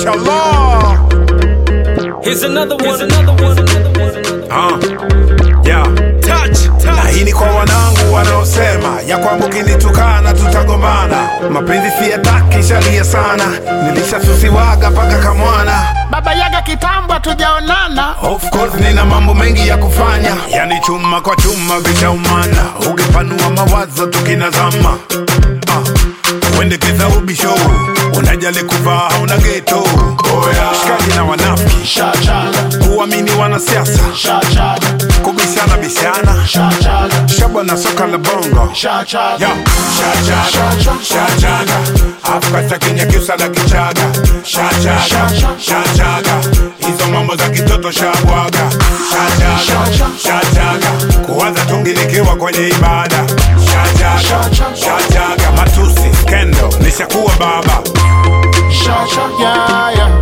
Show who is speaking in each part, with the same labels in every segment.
Speaker 1: Mashallah.
Speaker 2: Here's another one. Here's another one.
Speaker 1: Ah, yeah.
Speaker 2: Touch,
Speaker 1: Na
Speaker 2: touch.
Speaker 1: hii ni kwa wanangu wanaosema ya kwamba ukinitukana tutagombana. Mapenzi siyataki, shalia sana, nilishasusiwaga mpaka kamwana.
Speaker 3: baba yaga kitambo tujaonana
Speaker 1: Of course nina mambo mengi ya kufanya, yani chuma kwa chuma vishaumana, ukipanua mawazo tukinazama. Ah, uendekeza ubisho, unajali kuvaa hauna geto. Oya, shikaji na wanafiki,
Speaker 3: shachaga
Speaker 1: kuamini wanasiasa,
Speaker 3: shachaga
Speaker 1: kubishana bishana,
Speaker 3: shachaga
Speaker 1: shabwa na soka la bongo.
Speaker 3: shachaga
Speaker 1: Yo, shachaga, shachaga, Afrika Kenya kiusa na kichaga, shachaga, shachaga, hizo mambo za kitoto shabwaga, shachaga, shachaga, kuwaza tungi nikiwa kwenye ibada, shachaga, shachaga, matusi, skendo, nishakuwa baba,
Speaker 3: shachaga yeah, yeah.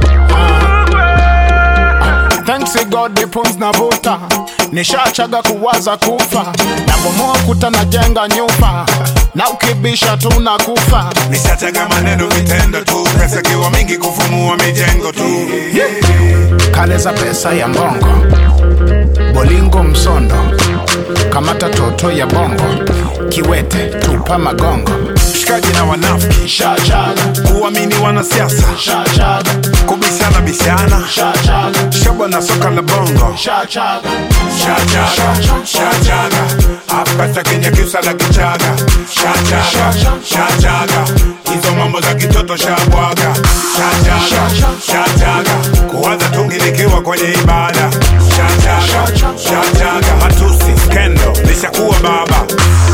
Speaker 3: Ah, Thanks to God the pumps na vuta nishachaga kuwaza kufa nabomoa kuta najenga nyumba na ukibisha tuna kufa
Speaker 1: nishachaga maneno vitendo tu, pesa kiwa mingi kufumua mijengo tu,
Speaker 3: kale za pesa ya mbongo bolingo msondo kamata toto ya bongo kiwete tupa magongo
Speaker 1: shikaji na wanafiki,
Speaker 3: shachaga
Speaker 1: kuamini wanasiasa,
Speaker 3: shachaga
Speaker 1: kubishana bishana,
Speaker 3: shachaga
Speaker 1: shabwa na soka la bongo
Speaker 3: shachaga
Speaker 1: Shachaga, shachaga, Afrika Kenya kiusa na kichaga, shachaga, shachaga, hizo mambo za kitoto shabwaga, shachaga, shachaga, kuwaza tungi nikiwa kwenye ibada, shachaga, shachaga, matusi, skendo, nishakuwa baba,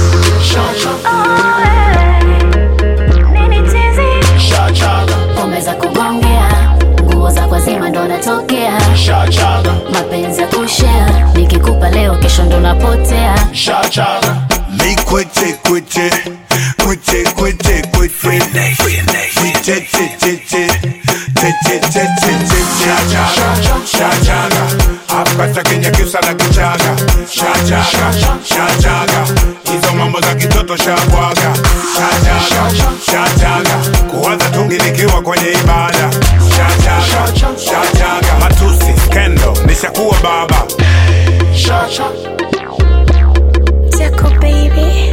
Speaker 4: Nini tizi?
Speaker 3: shachaga
Speaker 4: Pombe za kugongea, nguo za kwa zima ndo natokea,
Speaker 3: shachaga
Speaker 4: mapenzi ya kushare, nikikupa leo kesho ndo napotea.
Speaker 3: shachaga
Speaker 1: mi kwete kwete, kwete kwete kwete, Che, che, che, che, che, che, che, che, che, shachaga, shachaga, Afrika Kenya kiusa na kichaga, shachaga, shachaga, hizo mambo za kitoto shabwaga, shachaga, shachaga, kuwaza tungi nikiwa kwenye ibada, shachaga, shachaga, matusi, skendo, nishakuwa baba.
Speaker 3: shachaga
Speaker 4: Tiako baby.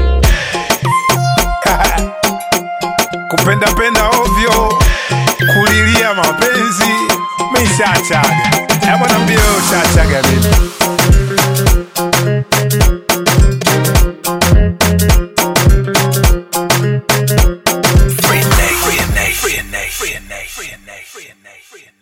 Speaker 1: kupenda penda ovyo, kulilia mapenzi, mishachaga. Hebu niambie wewe ushachaga vipi?
Speaker 2: Free Nate, free Nate, free Nate, free Nate, free Nate, free Nate, free Nate.